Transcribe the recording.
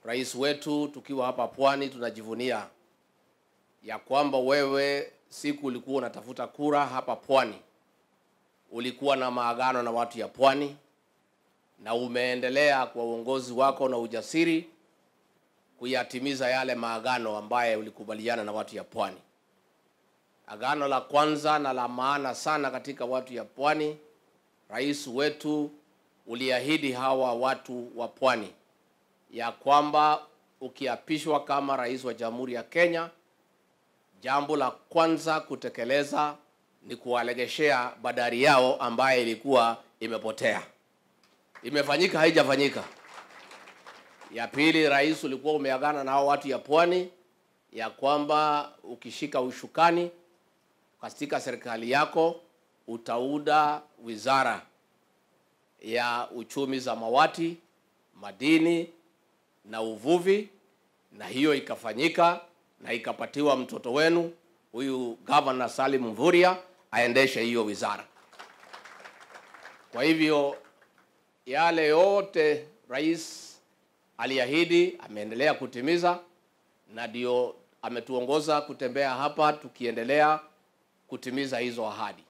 rais wetu, tukiwa hapa Pwani tunajivunia ya kwamba wewe siku ulikuwa unatafuta kura hapa Pwani, ulikuwa na maagano na watu ya Pwani na umeendelea kwa uongozi wako na ujasiri kuyatimiza yale maagano ambaye ulikubaliana na watu ya Pwani. Agano la kwanza na la maana sana katika watu ya Pwani, rais wetu uliahidi hawa watu wa Pwani ya kwamba ukiapishwa kama rais wa Jamhuri ya Kenya, jambo la kwanza kutekeleza ni kuwalegeshea bandari yao ambaye ilikuwa imepotea. Imefanyika haijafanyika? Ya pili, rais, ulikuwa umeagana na hao watu ya Pwani ya kwamba ukishika ushukani katika serikali yako utaunda wizara ya uchumi samawati, madini na uvuvi, na hiyo ikafanyika na ikapatiwa mtoto wenu huyu Governor Salim Mvurya aendeshe hiyo wizara. Kwa hivyo yale yote rais aliahidi ameendelea kutimiza, na ndio ametuongoza kutembea hapa tukiendelea kutimiza hizo ahadi.